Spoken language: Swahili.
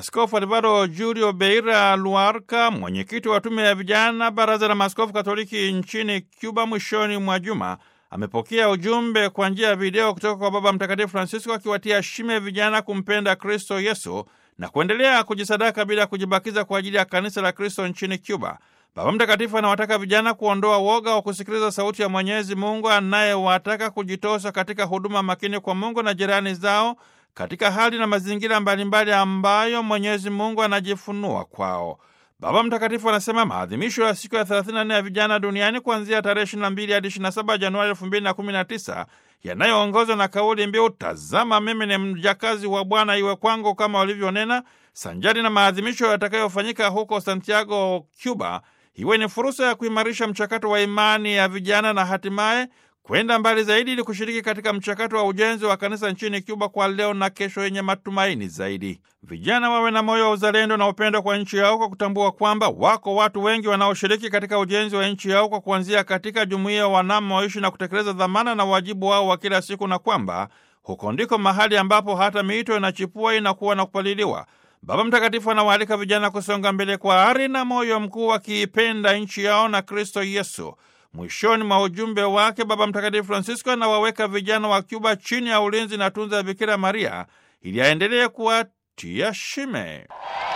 Askofu Alvaro Julio Beira Luarca, mwenyekiti wa tume ya vijana baraza la maaskofu Katoliki nchini Cuba, mwishoni mwa juma amepokea ujumbe kwa njia ya video kutoka kwa Baba Mtakatifu Francisco akiwatia shime vijana kumpenda Kristo Yesu na kuendelea kujisadaka bila kujibakiza kwa ajili ya kanisa la Kristo nchini Cuba. Baba Mtakatifu anawataka vijana kuondoa woga wa kusikiliza sauti ya Mwenyezi Mungu anayewataka kujitosa katika huduma makini kwa Mungu na jirani zao katika hali na mazingira mbalimbali ambayo Mwenyezi Mungu anajifunua kwao. Baba Mtakatifu anasema maadhimisho ya siku ya 34 ya vijana duniani kuanzia tarehe 22 hadi 27 Januari 2019 yanayoongozwa na kauli mbiu tazama mimi ni mjakazi wa Bwana, iwe kwangu kama walivyonena, sanjari na maadhimisho yatakayofanyika huko Santiago, Cuba, iwe ni fursa ya kuimarisha mchakato wa imani ya vijana na hatimaye kwenda mbali zaidi ili kushiriki katika mchakato wa ujenzi wa kanisa nchini Cuba kwa leo na kesho yenye matumaini zaidi. Vijana wawe na moyo wa uzalendo na upendo kwa nchi yao kwa kutambua kwamba wako watu wengi wanaoshiriki katika ujenzi wa nchi yao kwa kuanzia katika jumuiya wanamoishi na kutekeleza dhamana na wajibu wao wa kila siku, na kwamba huko ndiko mahali ambapo hata miito inachipua, inakuwa na kupaliliwa. Baba Mtakatifu anawaalika vijana kusonga mbele kwa ari na moyo mkuu, wakiipenda nchi yao na Kristo Yesu. Mwishoni mwa ujumbe wake Baba Mtakatifu Francisco anawaweka vijana wa Cuba chini ya ulinzi na tunza ya Bikira Maria ili aendelee kuwatia shime.